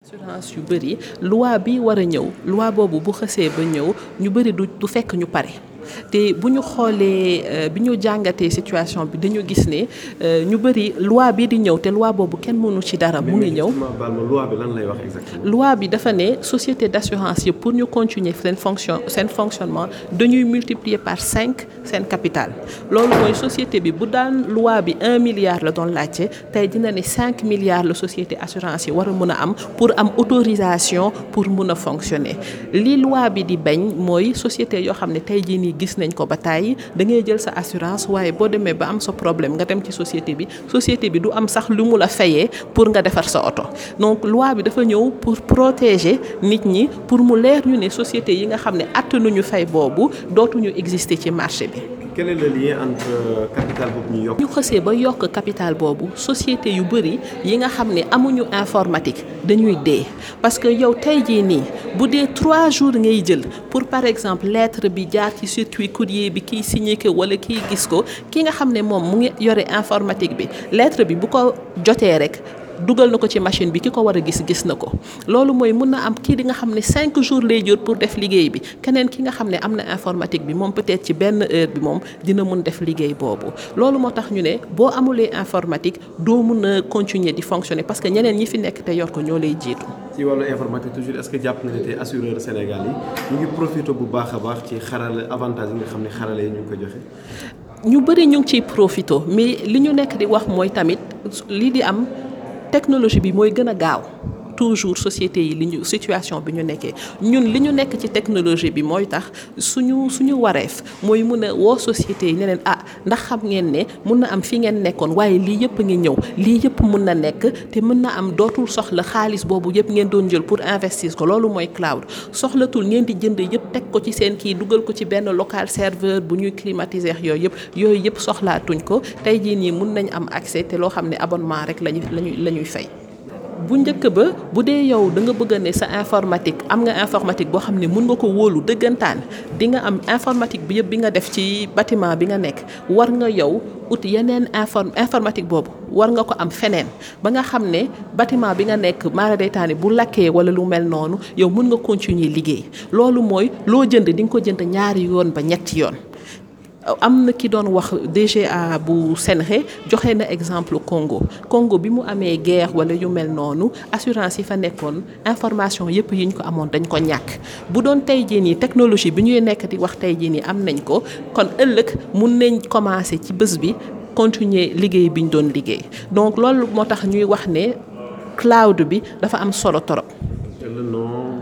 assurance yu bëri loi bi war a ñëw loi boobu bu xësee ba ñëw ñu bëri du du fekk ñu pare te bu ñu xoolee bi ñu jàngatee situation bi dañu gis ne ñu bëri loi bi di ñëw te loi boobu kenn mënu ci dara mu ngi ñëw. loi bi lan lay wax exactement. loi bi dafa ne société d'assurance yëpp pour ñu continuer seen fonction seen fonctionnement dañuy multiplier par cinq seen capital loolu mooy société bi bu daan loi bi un milliard la doon laajte tey dina ne cinq milliards la société assurance yi war a mën a am pour am autorisation pour mun a fonctionner li loi bi di bañ mooy société yoo xam ne tey jii nii gis nañ ko ba tàyyi da ngay jël sa assurance waaye boo demee ba am sa problème nga dem ci société bi société bi du am sax lu mu la fayee pour nga defar sa oto donc loi bi dafa ñëw pour protéger nit ñi pour mu leer ñu ne société yi nga xam ne attanuñu fay boobu dootuñu exister ci marché bi. quel est le lien entre capital boobu ñu yokk. ñu xësee ba yokk capital boobu société yu bëri yi nga xam ne amuñu informatique dañuy dee parce que yow tey jii nii bu dee trois jours ngay jël pour par exemple lettre bi jaar ci circuit courrier bi kiy signé ko wala kiy gis ko ki nga xam ne moom mu ngi yore informatique bi lettre bi bu ko jotee rek. dugal na ko ci machine bi ki ko war a gis gis na ko loolu mooy mun na am kii di nga xam ne cinq jours lay jur pour def liggéey bi keneen ki nga xam ne am na informatique bi moom peut-être ci benn heure bi moom dina mun def liggéey boobu loolu moo tax ñu ne boo amulee informatique doo mun a continuer di fonctionner parce que ñeneen ñi fi nekk te yor ko ñoo lay jiitu. ci wàllu informatique toujours est-ce que jàpp na ne tey assureur Sénégal yi ñu ngi profité bu baax a baax ci xarala avantage yi nga xam ne xarala yi ñu ngi ko joxe. ñu bëri ñu ngi ciy profité mais li ñu nekk di wax mooy tamit li di am. technologie bi mooy gën a gaaw toujours société yi li ñu situation bi ñu nekkee ñun li ñu nekk ci technologie bi mooy tax suñu suñu wareef mooy mun a woo société yi ne leen ah ndax xam ngeen ne mun na am fi ngeen nekkoon waaye lii yëpp a ngi ñëw lii yëpp mun na nekk te mën na am dootul soxla xaalis boobu yëpp ngeen doon jël pour investir ko loolu mooy cloud soxlatul ngeen di jënd yëpp teg ko ci seen kii dugal ko ci benn local serveur bu ñuy climatiser yooyu yëpp yooyu yëpp soxlaatuñ ko tey jii nii mun nañ am accès te loo xam ne abonnement rek lañu lañuy la ñuy fay. bu njëkk ba bu dee yow da nga bëgg ne sa informatique am nga informatique boo xam ne mun nga ko wóolu dëggantaan di nga am informatique bi yëpp bi nga def ci bâtiment bi nga nekk war nga yow ut yeneen inform informatique boobu war nga ko am feneen ba nga xam ne bâtiment bi nga nekk maara daytaani bu lakkee wala lu mel noonu yow mun nga continuer liggéey loolu mooy loo jënd di nga ko jënd ñaari yoon ba ñetti yoon am na ki doon wax DGA bu Senre joxe na exemple Congo Congo bi mu amee guerre wala yu mel noonu assurance yi fa nekkoon information yëpp yi ñu ko amoon dañ ko ñàkk bu doon tey jii nii technologie bi ñuy nekk di wax tey jii nii am nañ ko kon ëllëg mun nañ commencer ci bés bi continuer liggéey bi ñu doon liggéey donc loolu moo tax ñuy wax ne cloud bi dafa am solo torop